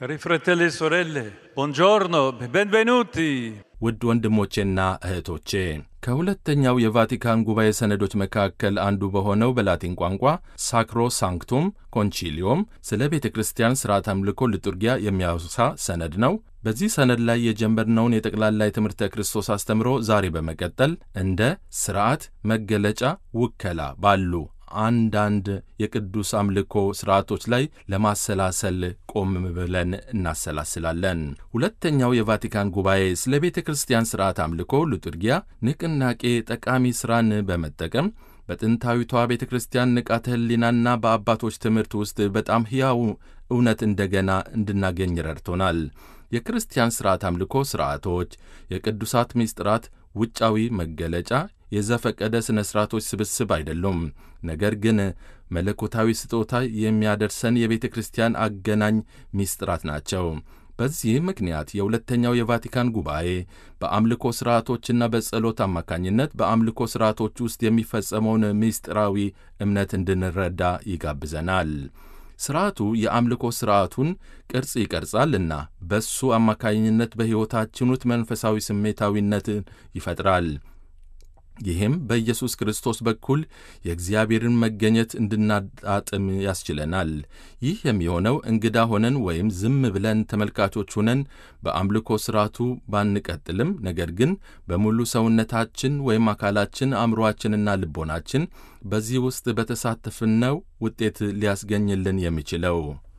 Cari fratelli e sorelle, buongiorno, benvenuti. ውድ ወንድሞቼና እህቶቼ ከሁለተኛው የቫቲካን ጉባኤ ሰነዶች መካከል አንዱ በሆነው በላቲን ቋንቋ ሳክሮ ሳንክቱም ኮንቺሊዮም ስለ ቤተ ክርስቲያን ሥርዓት አምልኮ ልጡርጊያ የሚያወሳ ሰነድ ነው። በዚህ ሰነድ ላይ የጀመርነውን የጠቅላላ የትምህርተ ክርስቶስ አስተምሮ ዛሬ በመቀጠል እንደ ሥርዓት፣ መገለጫ፣ ውከላ ባሉ አንዳንድ የቅዱስ አምልኮ ሥርዓቶች ላይ ለማሰላሰል ቆም ብለን እናሰላስላለን። ሁለተኛው የቫቲካን ጉባኤ ስለ ቤተ ክርስቲያን ሥርዓት አምልኮ ሉጡርጊያ ንቅናቄ ጠቃሚ ሥራን በመጠቀም በጥንታዊቷ ቤተ ክርስቲያን ንቃተ ሕሊናና በአባቶች ትምህርት ውስጥ በጣም ሕያው እውነት እንደገና እንድናገኝ ረድቶናል። የክርስቲያን ሥርዓት አምልኮ ሥርዓቶች የቅዱሳት ምስጢራት ውጫዊ መገለጫ የዘፈቀደ ሥነ ሥርዓቶች ስብስብ አይደሉም። ነገር ግን መለኮታዊ ስጦታ የሚያደርሰን የቤተ ክርስቲያን አገናኝ ምስጢራት ናቸው። በዚህ ምክንያት የሁለተኛው የቫቲካን ጉባኤ በአምልኮ ሥርዓቶችና በጸሎት አማካኝነት በአምልኮ ሥርዓቶች ውስጥ የሚፈጸመውን ምስጢራዊ እምነት እንድንረዳ ይጋብዘናል። ሥርዓቱ የአምልኮ ሥርዓቱን ቅርጽ ይቀርጻልና በሱ አማካኝነት በሕይወታችን ውስጥ መንፈሳዊ ስሜታዊነትን ይፈጥራል። ይህም በኢየሱስ ክርስቶስ በኩል የእግዚአብሔርን መገኘት እንድናጣጥም ያስችለናል። ይህ የሚሆነው እንግዳ ሆነን ወይም ዝም ብለን ተመልካቾች ሆነን በአምልኮ ሥርዓቱ ባንቀጥልም፣ ነገር ግን በሙሉ ሰውነታችን ወይም አካላችን፣ አእምሮአችንና ልቦናችን በዚህ ውስጥ በተሳተፍነው ውጤት ሊያስገኝልን የሚችለው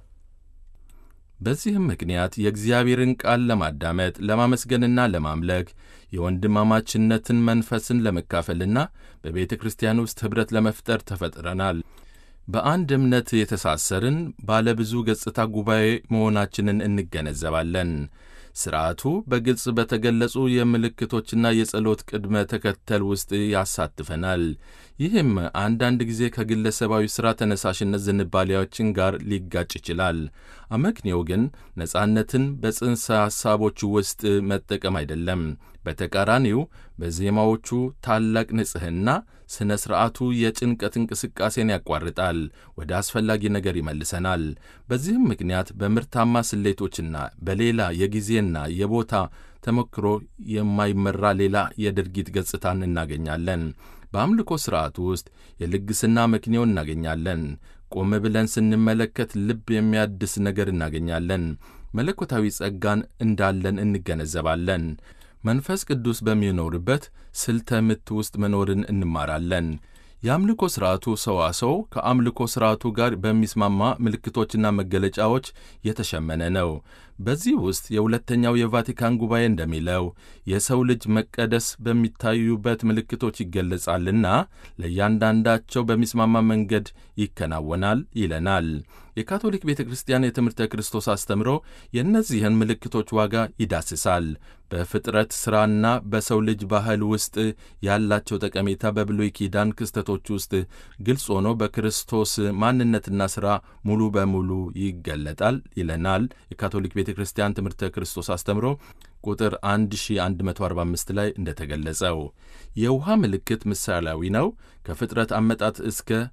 በዚህም ምክንያት የእግዚአብሔርን ቃል ለማዳመጥ ለማመስገንና ለማምለክ የወንድማማችነትን መንፈስን ለመካፈልና በቤተ ክርስቲያን ውስጥ ኅብረት ለመፍጠር ተፈጥረናል። በአንድ እምነት የተሳሰርን ባለብዙ ገጽታ ጉባኤ መሆናችንን እንገነዘባለን። ሥርዓቱ በግልጽ በተገለጹ የምልክቶችና የጸሎት ቅድመ ተከተል ውስጥ ያሳትፈናል። ይህም አንዳንድ ጊዜ ከግለሰባዊ ሥራ ተነሳሽነት ዝንባሌዎችን ጋር ሊጋጭ ይችላል። አመክንዮው ግን ነጻነትን በጽንሰ ሐሳቦቹ ውስጥ መጠቀም አይደለም። በተቃራኒው በዜማዎቹ ታላቅ ንጽሕና ሥነ ሥርዓቱ የጭንቀት እንቅስቃሴን ያቋርጣል፣ ወደ አስፈላጊ ነገር ይመልሰናል። በዚህም ምክንያት በምርታማ ስሌቶችና በሌላ የጊዜና የቦታ ተሞክሮ የማይመራ ሌላ የድርጊት ገጽታን እናገኛለን። በአምልኮ ሥርዓት ውስጥ የልግስና መክንዮ እናገኛለን። ቆም ብለን ስንመለከት ልብ የሚያድስ ነገር እናገኛለን። መለኮታዊ ጸጋን እንዳለን እንገነዘባለን። መንፈስ ቅዱስ በሚኖርበት ስልተ ምት ውስጥ መኖርን እንማራለን። የአምልኮ ሥርዓቱ ሰዋሰው ከአምልኮ ሥርዓቱ ጋር በሚስማማ ምልክቶችና መገለጫዎች የተሸመነ ነው። በዚህ ውስጥ የሁለተኛው የቫቲካን ጉባኤ እንደሚለው የሰው ልጅ መቀደስ በሚታዩበት ምልክቶች ይገለጻልና ለእያንዳንዳቸው በሚስማማ መንገድ ይከናወናል ይለናል። የካቶሊክ ቤተ ክርስቲያን የትምህርተ ክርስቶስ አስተምሮ የእነዚህን ምልክቶች ዋጋ ይዳስሳል። በፍጥረት ሥራና በሰው ልጅ ባህል ውስጥ ያላቸው ጠቀሜታ በብሉይ ኪዳን ክስተቶች ውስጥ ግልጽ ሆኖ በክርስቶስ ማንነትና ሥራ ሙሉ በሙሉ ይገለጣል ይለናል። የካቶሊክ ቤተ ክርስቲያን ትምህርተ ክርስቶስ አስተምሮ ቁጥር 1145 ላይ እንደተገለጸው የውሃ ምልክት ምሳሌያዊ ነው። ከፍጥረት አመጣት እስከ